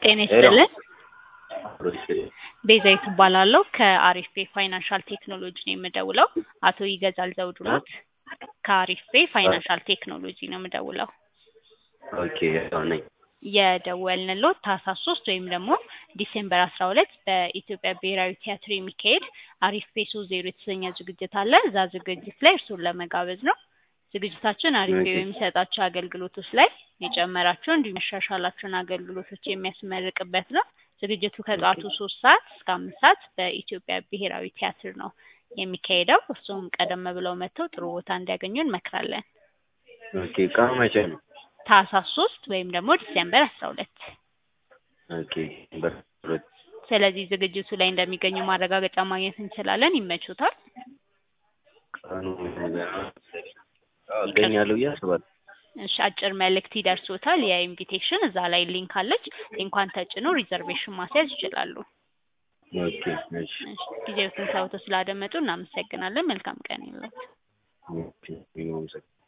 ጤና ይስጥልን። አብሮ ይስጥልኝ። ቤዛዊት እባላለሁ ከአሪፍ ፔ ፋይናንሻል ቴክኖሎጂ ነው የምደውለው። አቶ ይገዛል ዘውዱ ኖት? ከአሪፍ ፔ ፋይናንሻል ቴክኖሎጂ ነው የምደውለው። ኦኬ ያው ነኝ። የደወልንሎት ታህሳስ ሶስት ወይም ደግሞ ዲሴምበር አስራ ሁለት በኢትዮጵያ ብሔራዊ ቲያትር የሚካሄድ አሪፍ ፔ ሶስት ዜሮ የተሰኘ ዝግጅት አለ። እዛ ዝግጅት ላይ እርሱን ለመጋበዝ ነው። ዝግጅታችን አሪፍ ፔ ኦኬ። በሚሰጣቸው አገልግሎቶች ላይ የጨመራቸው እንዲሁም ያሻሻላቸውን አገልግሎቶች የሚያስመርቅበት ነው። ዝግጅቱ ከጠዋቱ ሶስት ሰዓት እስከ አምስት ሰዓት በኢትዮጵያ ብሔራዊ ቲያትር ነው የሚካሄደው። እርሱም ቀደም ብለው መጥተው ጥሩ ቦታ እንዲያገኙ እንመክራለን። ኦኬ ቀኑ መቼ ነው? ታህሳስ ሶስት ወይም ደግሞ ዲሴምበር አስራ ሁለት ኦኬ በሁለት ስለዚህ ዝግጅቱ ላይ እንደሚገኙ ማረጋገጫ ማግኘት እንችላለን። ይመቹታል? ቀኑ አዎ፣ እገኛለሁ ብዬ አስባለሁ። እሺ አጭር መልእክት ይደርሶታል። የኢንቪቴሽን እዛ ላይ ሊንክ አለች። ሊንኳን ተጭኖ ሪዘርቬሽን ማስያዝ ይችላሉ። ኦኬ እሺ እሺ ጊዜዎትን ሰውተው ስላደመጡ እናመሰግናለን። መልካም ቀን ይሁንልዎት። ኦኬ ይኸው